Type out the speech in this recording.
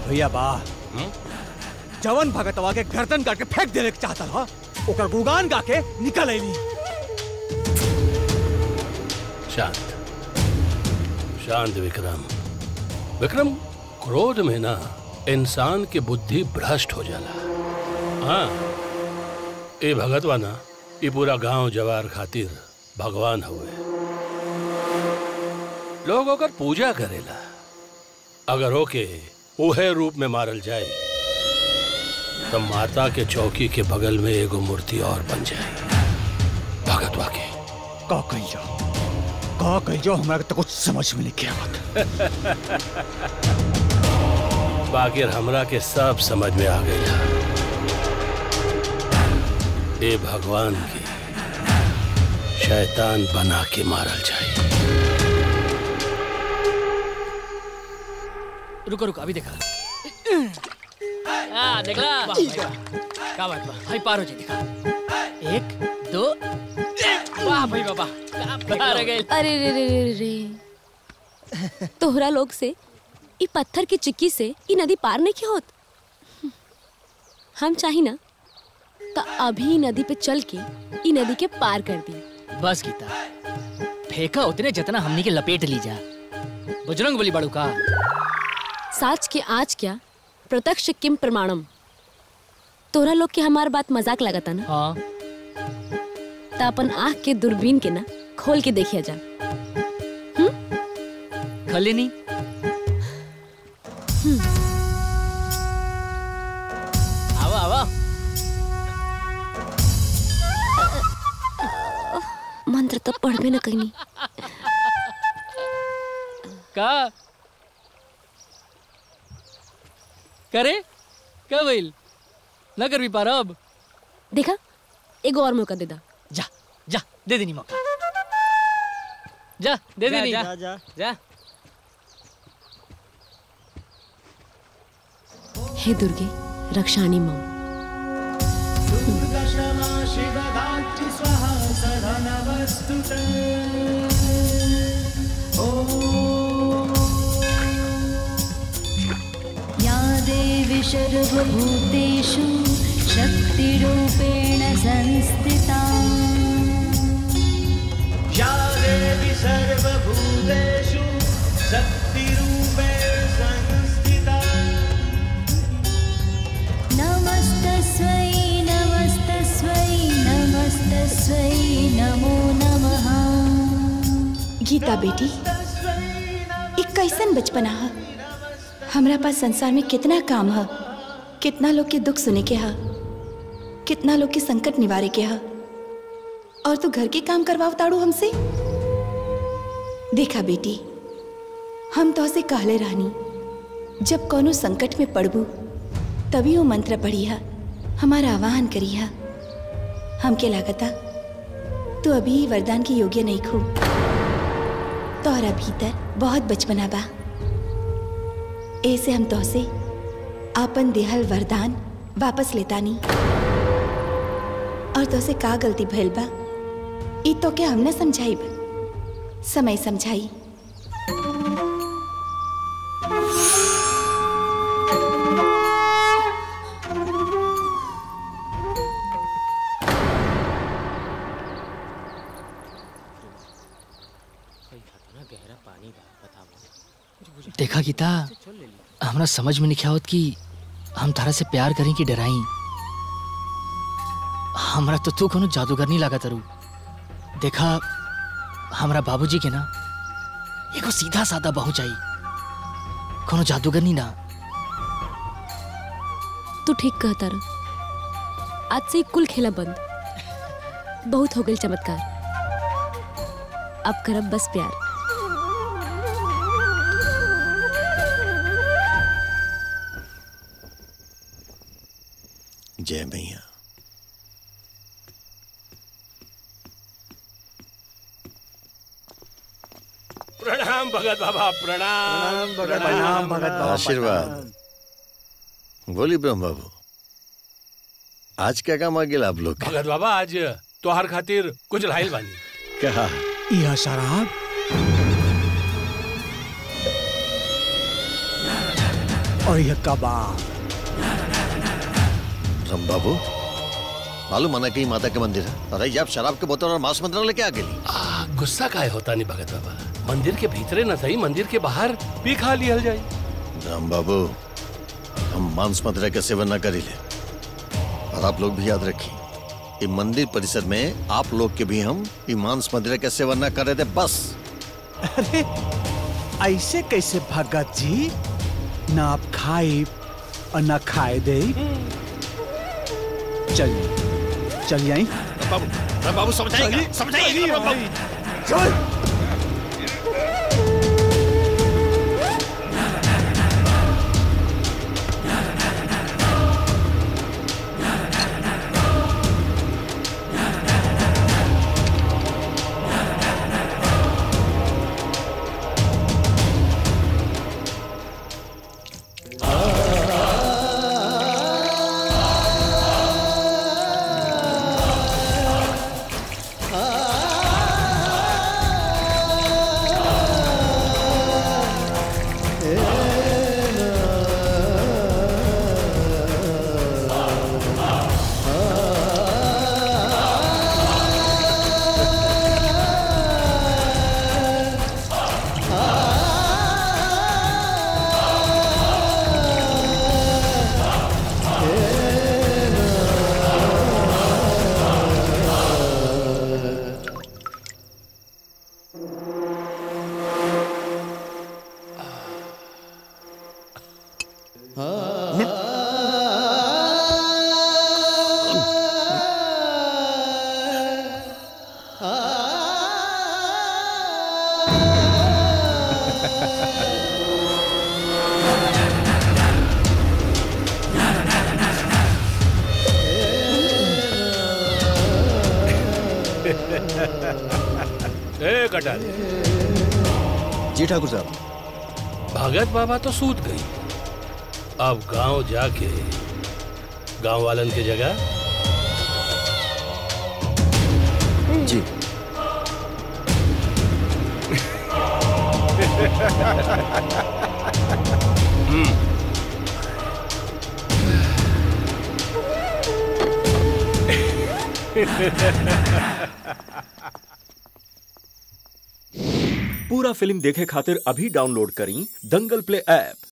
भैया बा जवन भगतवा के गर्दन काट के फेंक देने के चाहता रहा ओकर गुगान गा के निकल अली शांत शांत विक्रम विक्रम क्रोध में ना इंसान की बुद्धि भ्रष्ट हो जाला हाँ ए भगतवा ना ये पूरा गांव जवार खातिर भगवान हुए लोग ओकर पूजा करेला अगर ओके उहे रूप में मारल जाए तो माता के चौकी के बगल में एगो मूर्ति और बन जाए भगतवा के का कही जाओ का कही जाओ हमारा तो कुछ समझ में नहीं किया मत बाकी हमरा के सब समझ में आ गई ए भगवान की शैतान बना के मारल जाए रुको रुको अभी देखा हाँ देखला वाह, भाई, वाह। क्या बात बा भाई पार हो जाए देखा एक दो वाह भाई बाबा क्या पार हो गए अरे रे रे रे रे तोहरा लोग से ई पत्थर की चिक्की से ई नदी पार नहीं किया होत हम चाही ना तो अभी ई नदी पे चल के ई नदी के पार कर दी बस गीता फेंका उतने जितना हमनी के लपेट ली जा बुजुर्ग बोली बड़ू का साच के आज क्या प्रत्यक्ष किम प्रमाणम तोहरा लोग के हमार बात मजाक लगता ना हाँ तो अपन आँख के दूरबीन के ना खोल के देखिया जा खले नहीं आवा आवा मंत्र तो पढ़बे ना कहीं का करे क्या भइल न कर भी पारा अब देखा एगो और मौका दे दा जा जा दे देनी मौका जा दे जा, देनी जा, जा। जा हे दुर्गे रक्षाणी मम या देवी सर्वभूतेषु शक्तिरूपेण संस्थिता या देवी सर्वभूतेषु शक्तिरूपेण संस्थिता नमस्तस्यै नमस्तस्यै नमस्तस्यै नमो नमः गीता बेटी एक कैसन बचपना है हमरा पास संसार में कितना काम है कितना लोग के दुख सुने के है कितना लोग के संकट निवारे के है और तू घर के काम करवाव ताड़ू हमसे देखा बेटी हम तो से कहले रहनी जब कोनो संकट में पड़बू तभी वो मंत्र पढ़ी है हमारा आवाहन करी है हमके लागता तू अभी वरदान के योग्य नहीं खू तोहरा भीतर बहुत बचपना बा ऐसे हम तोहसे आपन देहल वरदान वापस लेतानी और तोहसे का गलती भइल बा ई तो के हमने समझाइब समय समझाई देखा गीता हमरा समझ में नहीं आवत कि हम तारा से प्यार करें कि डराई हमरा तो तू कोनो जादूगर नहीं लगा तरू देखा हमरा बाबूजी के ना एगो सीधा सादा बहू चाहिए कोनो जादूगर नहीं ना तू ठीक कहता रह आज से ही कुल खेला बंद बहुत हो गई चमत्कार अब करब बस प्यार जय मैया प्रणाम भगत बाबा प्रणाम प्रणाम भगत बाबा आशीर्वाद बोली ब्रह्म बाबू आज क्या काम आ गेल आप लोग के? भगत बाबा आज तोहार खातिर कुछ लाइल बानी कहा यह शराब और यह कबाब राम बाबू मालूम मना कहीं माता के मंदिर है अरे ये आप शराब के बोतल और मांस मंदिर लेके आ गेली आ, गुस्सा काहे होता नहीं भगत बाबा मंदिर के भीतरे न सही मंदिर के बाहर पी खा लिहल जाई राम बाबू हम मांस मदिरा के सेवन न करी ले और आप लोग भी याद रखिए ये मंदिर परिसर में आप लोग के भी हम ये मांस मदिरा के सेवन न कर रहे थे बस अरे ऐसे कैसे भगत जी ना आप खाए और ना खाए दे चलिए चलिए आई बाबू बाबू समझाइए समझाइए चल ए कटारी जी ठाकुर साहब भगत बाबा तो सूत गई अब गांव जाके गांव वालन के जगह जी पूरा फिल्म देखे खातिर अभी डाउनलोड करी दंगल प्ले ऐप